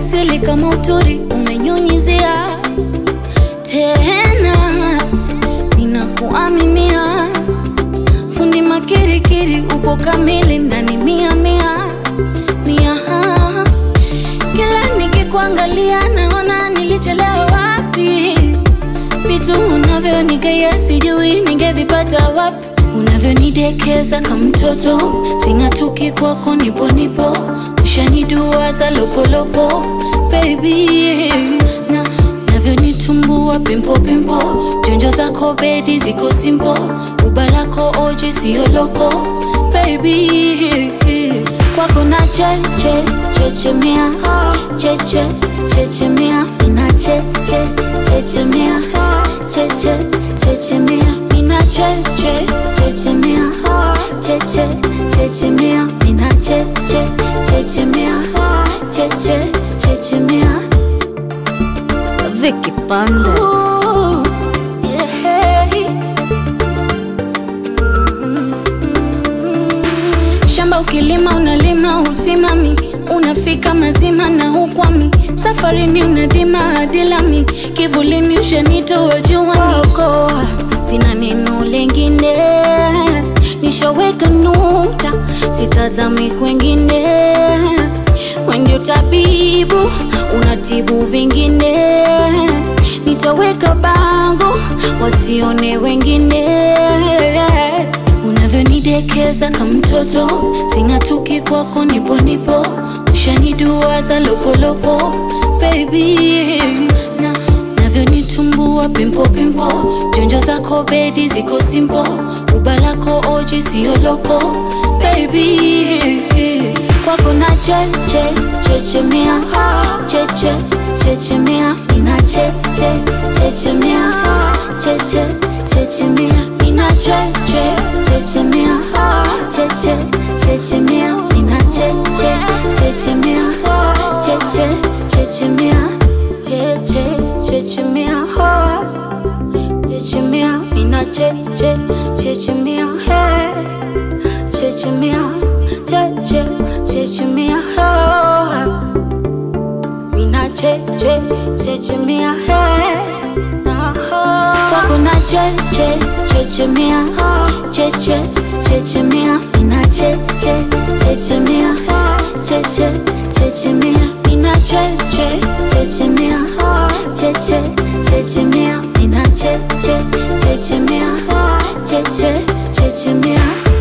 asili kama uturi umenyunyizia tena, ninakuaminia fundi makirikiri, upo kamili ndani mia mia mia. Kila nikikuangalia naona nilichelewa wapi, vitu unavyonigea sijui ningevipata wapi, unavyonidekeza kama mtoto, sing'atuki kwako, nipo nipo, ushaniduaza lopolopo baby na navyonitumbua pimpo pimpo, jonjo zako bedi ziko simpo, uba lako oji sio loko baby kwako na cheche chechemea cheche chechemea ina cheche chechemea cheche chechemea ina cheche chechemea cheche chechemea ina cheche chechemea cheche chechemea Vicky Bandes. Ooh, yeah. Shamba ukilima unalima usimami, unafika mazima na hukwami, safarini unadima hadi lami, kivulini ushanitoa juani, sina neno lengine, nishaweka nukta, sitazami kwengine, we ndio tabibu, unatibu vingine, nitaweka bango wasione wengine unavyonidekeza kama mtoto, sing'atuki kwako, nipo nipo, ushaniduaza lopolopo baby na navyonitumbua pimpo pimpo, jonjo zako bedi ziko simpo, uba lako oji sio loko baby kwako na cheche chechemea cheche chechemea ina cheche chechemea cheche chechemea ina cheche chechemea cheche chechemea ina cheche chechemea cheche chechemea cheche chechemea chechemea ina cheche chechemea chechemea cheche chechemea mina cheche chechemea kwako na cheche chechemea cheche chechemea mina cheche chechemea cheche chechemea mina cheche chechemea cheche chechemea mina cheche chechemea cheche chechemea